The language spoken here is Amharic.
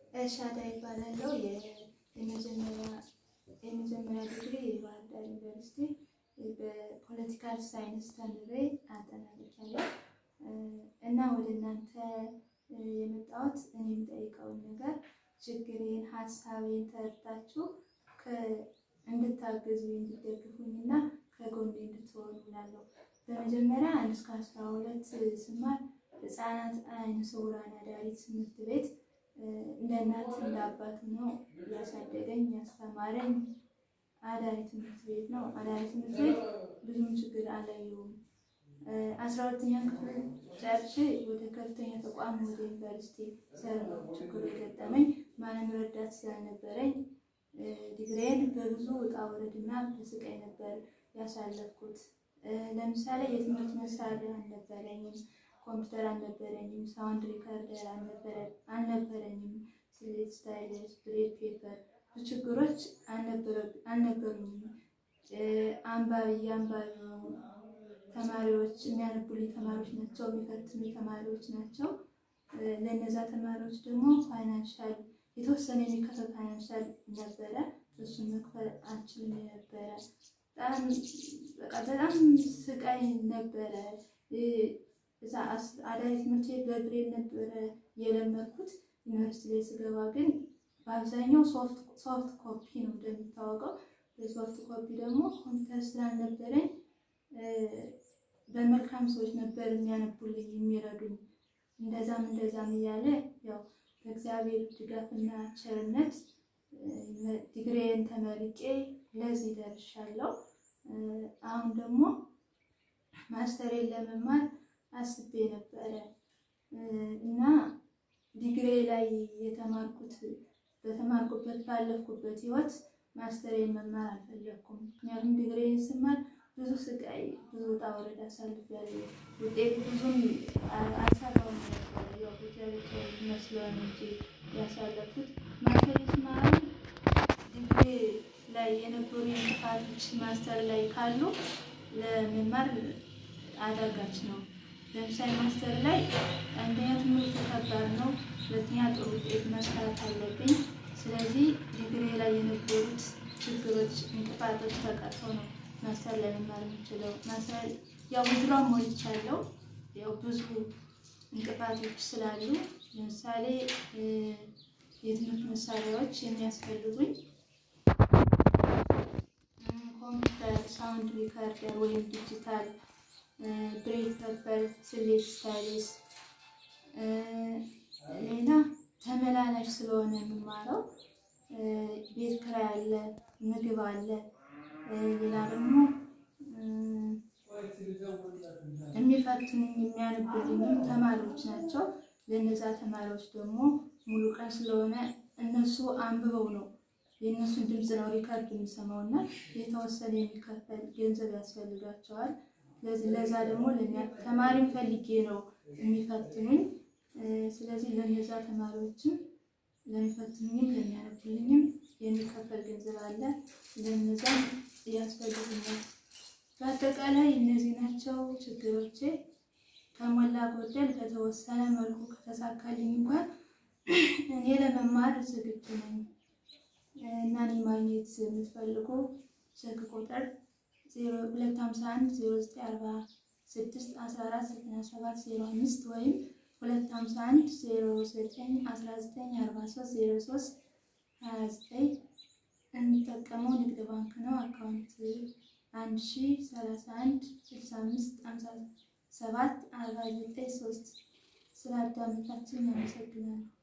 ኤልሻዳይ ይባላለው። የመጀመሪያ ዲግሪ የባህር ዳር ዩኒቨርሲቲ በፖለቲካል ሳይንስ ተምሬ አጠናቅቄያለሁ እና ወደ እናንተ የመጣሁት እኔ የምጠይቀውን ነገር ችግሬን፣ ሀሳቤን ተረድታችሁ እንድታግዙ እንድትደግፉኝ እና ከጎኔ እንድትሆኑ እላለሁ። በመጀመሪያ አንድ እስከ አስራ ሁለት ስማር ህፃናት አይነ ስውራን አዳሪ ትምህርት ቤት እንደ እናት እንደ አባት ነው ያሳደገኝ ያስተማረኝ አዳሪ ትምህርት ቤት ነው። አዳሪ ትምህርት ቤት ብዙም ችግር አላየሁም። አስራ ሁለተኛ ክፍል ጨርሼ ወደ ከፍተኛ ተቋም ወደ ዩኒቨርሲቲ ሰር ነው ችግሩ የገጠመኝ። ማንም ረዳት ስላልነበረኝ ዲግሪዬን በብዙ ውጣ ውረድና በስቃይ ነበር ያሳለፍኩት። ለምሳሌ የትምህርት መሳሪያ አልነበረኝም፣ ኮምፒውተር አልነበረኝም፣ ሳውንድ ሪከርደር አልነበረኝም፣ ስሌት፣ ስታይለስ፣ ብሬድ ፔፐር ብዙ ችግሮች አልነበሩኝም። አንባቢ የአንባቢ ተማሪዎች የሚያነቡልኝ ተማሪዎች ናቸው፣ የሚፈትኑ ተማሪዎች ናቸው። ለእነዛ ተማሪዎች ደግሞ ፋይናንሻል የተወሰነ የሚከፈል ፋይናንሻል ነበረ። እሱን መክፈል አልችልም ነበረ። በጣም ስቃይ ነበረ። እዛ አዳሪ ትምህርት ቤት በብሬል ነበረ የለመድኩት። ዩኒቨርሲቲ ላይ ስገባ ግን በአብዛኛው ሶፍት ኮፒ ነው እንደሚታወቀው። በሶፍት ኮፒ ደግሞ ኮምፒውተር ስላልነበረኝ በመልካም ሰዎች ነበር የሚያነቡልኝ የሚረዱኝ። እንደዛም እንደዛም እያለ ያው በእግዚአብሔር ድጋፍና ቸርነት ዲግሪዬን ተመርቄ ለዚህ ደርሻለሁ። አሁን ደግሞ ማስተሬን ለመማር አስቤ ነበረ እና ዲግሪ ላይ የተማርኩት በተማርኩበት ባለፍኩበት ህይወት ማስተሬን መማር አልፈለግኩም። ምክንያቱም ዲግሪዬን ስማር ብዙ ስቃይ፣ ብዙ ውጣ ውረድ አሳልፌያለሁ። ውጤት ብዙም አልሰራሁም ነበር። ያው ብቻ መስሎን እንጂ ያሳለፉት ማስተር ስማር ዲግሪ ላይ የነበሩ እንቅፋቶች ማስተር ላይ ካሉ ለመማር አዳጋች ነው። ለምሳሌ ማስተር ላይ አንደኛ ትምህርት ከባድ ነው፣ ሁለተኛ ጥሩ ውጤት መስራት አለብኝ። ስለዚህ ዲግሪ ላይ የነበሩት ችግሮች፣ እንቅፋቶች ተቀርፈው ነው ማስተር ላይ መማር የምችለው። ማስተር ያው ምድሯን ሞልቻለሁ። ያው ብዙ እንቅፋቶች ስላሉ ለምሳሌ የትምህርት መሳሪያዎች የሚያስፈልጉኝ ኮምፒውተር፣ ሳውንድ ሪከርደር ወይም ዲጂታል፣ ብሬድ ፔፐር፣ ስሌት፣ ስታይልስ፣ ሌላ ተመላላሽ ስለሆነ የምማረው ቤት ኪራይ አለ፣ ምግብ አለ። ሌላ ደግሞ የሚፈትኑኝ የሚያነቡልኝም ተማሪዎች ናቸው። ለእነዛ ተማሪዎች ደግሞ ሙሉ ቀን ስለሆነ እነሱ አንብበው ነው የእነሱን ድምፅ ነው ሪከርድ የሚሰማው እና የተወሰነ የሚከፈል ገንዘብ ያስፈልጋቸዋል። ስለዚህ ለዛ ደግሞ ተማሪም ፈልጌ ነው የሚፈትኑኝ። ስለዚህ ለእነዛ ተማሪዎችም ለሚፈትኑኝም ለሚያነቡልኝም የሚከፈል ገንዘብ አለ። ለእነዛም ያስፈልጉኛል። በአጠቃላይ እነዚህ ናቸው ችግሮቼ። ከሞላ ጎደል በተወሰነ መልኩ ከተሳካልኝ እንኳን እኔ ለመማር ዝግጁ ነኝ እና እኔ ማግኘት የምትፈልጉ ስልክ ቁጥር 251 0946 14 97 05 ወይም 251 09 19 43 03 29 የምጠቀመው ንግድ ባንክ ነው። አካውንት 1031 65 57 49 3 ስለ አዳመጣችን አመሰግናለሁ።